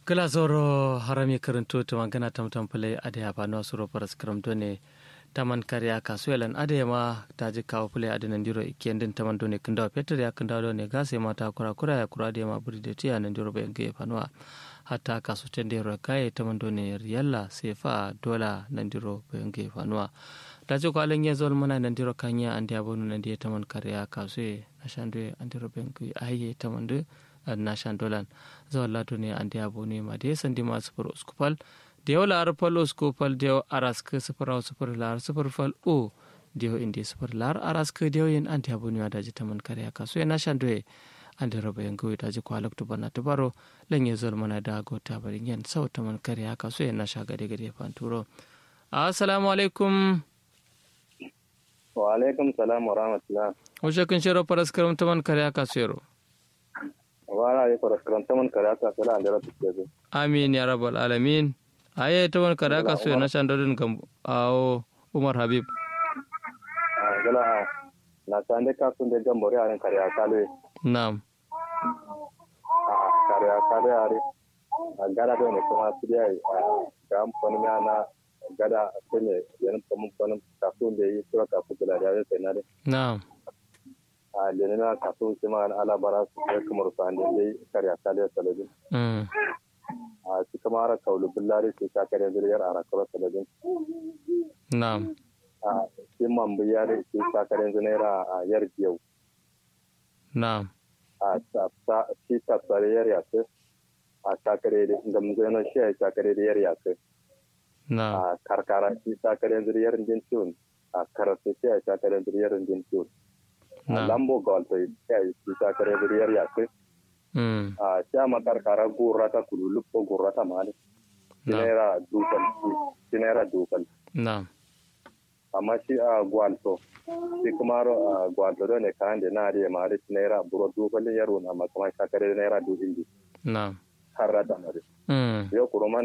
gala zoro harami karanto to magana tamtam pale ade ya bano suro paras karamto ne taman kariya kasuelan ade ma taji kawo pale ade nan diro ikendin taman done kinda peter ya kinda do ne gase mata kura kura ya kura de ma buri de tiya nan diro be nge fanwa hatta kasu tende ro kai taman done riyalla sefa dola nan diro be nge fanwa taji ko alen yezol mana nan diro kanya ande abonu nan de taman kariya kasue ashande andiro be nge aye taman de nashan dolan zawon lato ne an diya bone ma da ya sandi ma sufur uskupal da yau la'ar fal uskupal da yau araska sufur au sufur la'ar sufur fal o da yau inda sufur la'ar araska da yau yin an diya bone ma da ji ta man kare ka so ya nashan doye an da raba yan gawai da ji kwalak tu bana tubaro lan ya zol mana da gota barin yan sau ta man kare ka so ya nasha gade gade fan turo assalamu alaikum wa alaikum salam wa rahmatullah wajen kun shiro faras karam ta man kare ka so yaro wala ya fara karanta man kare aka sala da rabu ke zo amin ya rabbal alamin aye ta man kare aka so na shan dodin gam awo umar habib a gala na san da ka sun da gambore a ran kare aka le na'am a kare aka le are a gada da ne kuma su da a ga amfani na na gada a ne yan kuma kuma kafin da yi sura kafin da ya sai na na'am a lene na kaso shi ma ala bara su kai kamar su an dai kare aka le salabin mm a shi kuma ara kaulu billari shi ka kare zuriyar ara kaulu salabin na'am a shi man biyar shi ka kare zunera a yar biyau na'am a ta shi ta tsare yar yace a takare da da mun zai shi a takare da yar yace na'am a karkara shi takare zuriyar din tun a karatu shi a takare zuriyar din tun a na'am lambo golto shi a shi takare zuriyar yace mm a shi a makarkara gurrata kululupo gurrata mali na'am sinera dukal sinera dukal na'am amma shi a gwalto shi kuma ro a gwalto do ne kan de na de ma de sinera buro dukal yaro na ma kuma takare naira du indi na'am harra da mari mm yo kuruma